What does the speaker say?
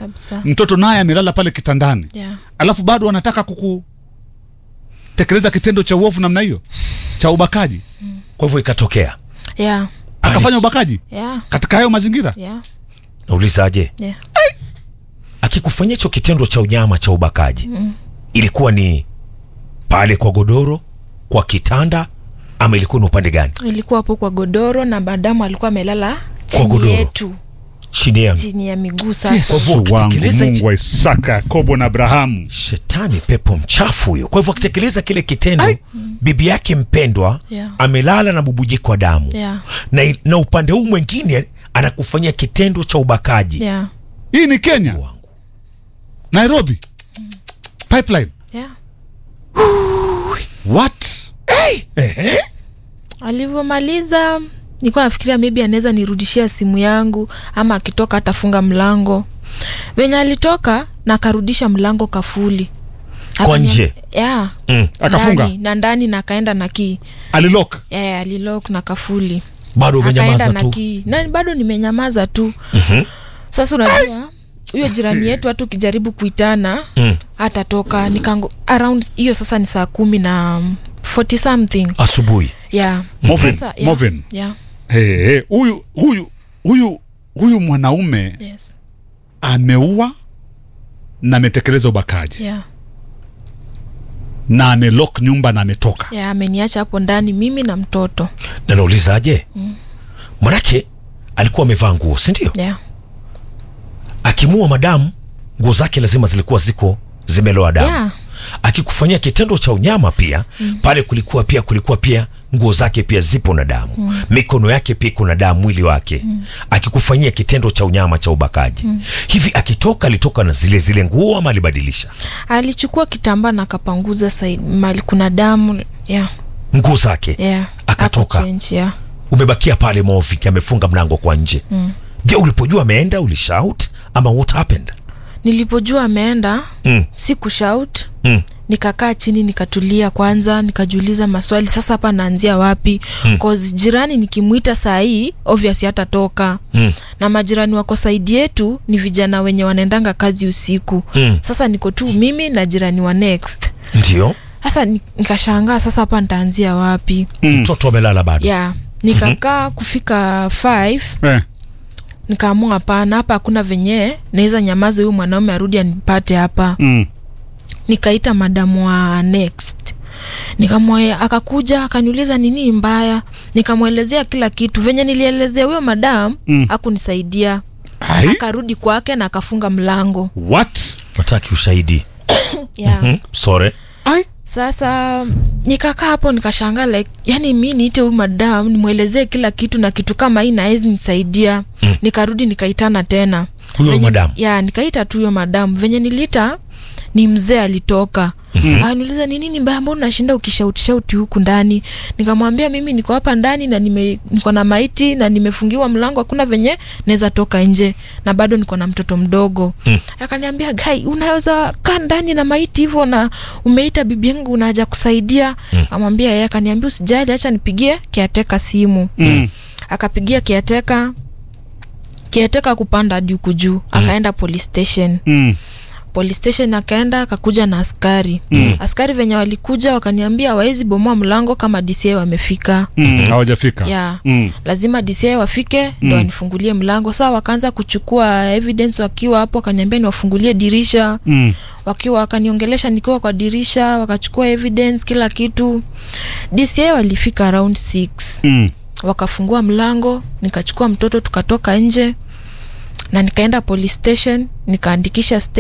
kabisa mtoto naye amelala pale kitandani yeah. alafu bado anataka kukutekeleza kitendo cha uovu namna hiyo cha ubakaji kwa hivyo ikatokea Yeah. akafanya ubakaji Yeah. katika hayo mazingira Yeah. naulizaje Yeah. akikufanyia hicho kitendo cha unyama cha ubakaji mm. ilikuwa ni pale kwa godoro kwa kitanda ama ilikuwa ni upande gani ilikuwa hapo kwa godoro na madamu alikuwa amelala chini godoro. yetu chini ya chini ya miguu sasa Kwa hivyo Yesu wangu ukitekeleza hichi- mungu wa isaka yakobo na abrahamu shetani pepo mchafu huyo kwa hivyo akitekeleza kile kitendo bibi yake mpendwa Yeah. amelala na bubujiko wa damu Yeah. na, na upande huu mwingine anakufanyia kitendo cha ubakaji Yeah. hii ni kenya wangu nairobi pipeline Yeah. what alivyomaliza nilikuwa nafikiria maybe anaweza nirudishia simu yangu ama akitoka atafunga mlango venye alitoka na akarudisha mlango kafuli Kwa Akanya- nje? yeah. mm. Akafunga? Ndani, na ndani na akaenda na kii alilok yeah, alilok na kafuli bado akaenda umenyamaza na tu kii na bado nimenyamaza tu Mhm. sasa unajua huyo jirani yetu hata ukijaribu kuitana Mm. hatatoka nikango around hiyo sasa ni saa kumi na um, 40 something asubuhi yeah. Movin, Sasa, yeah, Movin. yeah, Hey, hey, huyu huyu huyu huyu mwanaume yes, ameua na ametekeleza ubakaji yeah, na amelok nyumba na ametoka yeah, ameniacha hapo ndani mimi na mtoto na naulizaje mm. manake alikuwa amevaa nguo sindio yeah. akimua madamu nguo zake lazima zilikuwa ziko zimeloa damu Yeah. akikufanyia kitendo cha unyama pia mm. pale kulikuwa pia kulikuwa pia nguo zake pia zipo na damu mm. mikono yake pia iko na damu mwili wake mm. akikufanyia kitendo cha unyama cha ubakaji mm. hivi akitoka alitoka na zile zile nguo ama alibadilisha alichukua kitambaa na akapanguza side mali kuna damu yeah, nguo zake yeah. Akatoka. Akachange, yeah. umebakia pale Movik amefunga mlango kwa nje mm. je ulipojua ameenda ulishout ama what happened nilipojua ameenda mm. si kushout Mm. nikakaa chini nikatulia kwanza nikajiuliza maswali sasa hapa naanzia wapi mm. cause jirani nikimwita saa hii obvious hatatoka Mm. na majirani wako saidi yetu ni vijana wenye wanaendanga kazi usiku Mm. sasa niko tu mimi na jirani wa next ndio sasa ni- nikashangaa sasa hapa nitaanzia wapi mtoto amelala bado yeah nikakaa kufika 5 eh. nikaamua hapana hapa hakuna venye naweza nyamaza huyu mwanaume arudi anipate hapa mm. nikaita madamu wa next nikamwe akakuja akaniuliza nini mbaya nikamwelezea kila kitu venye nilielezea huyo madamu Mm. akunisaidia Ai? akarudi kwake na akafunga mlango what wataki ushahidi yeah. mm. sore Ai? sasa nikakaa hapo nikashangaa like yani mi niite huyu madam nimwelezee kila kitu na kitu kama hii naezi nisaidia mm. nikarudi nikaitana tena Huyo Venye- madam? ya nikaita tu huyo madam venye niliita ni mzee alitoka mm-hmm. akaniuliza ni nini mbaya mbona unashinda ukishauti huku ndani nikamwambia mimi niko hapa ndani na nime, niko na maiti na nimefungiwa mlango hakuna venye naweza toka nje na bado niko na mtoto mdogo mm. akaniambia gai unaweza kaa ndani na maiti hivyo na umeita bibi yangu unaja kusaidia mm. amwambia yeye akaniambia usijali acha nipigie kiateka simu Mm. akapigia kiateka kiateka kupanda hadi huku juu akaenda police station Mm. police station akaenda akakuja na askari mm. askari venye walikuja wakaniambia waezi bomoa mlango kama dca wamefika Mm. hawajafika yeah. Mm. lazima dca wafike ndo wanifungulie mlango saa wakaanza kuchukua evidence wakiwa hapo wakaniambia niwafungulie dirisha Mm. wakiwa wakaniongelesha nikiwa kwa dirisha wakachukua evidence kila kitu dca walifika around 6 Mm. wakafungua mlango nikachukua mtoto tukatoka nje na nikaenda police station nikaandikisha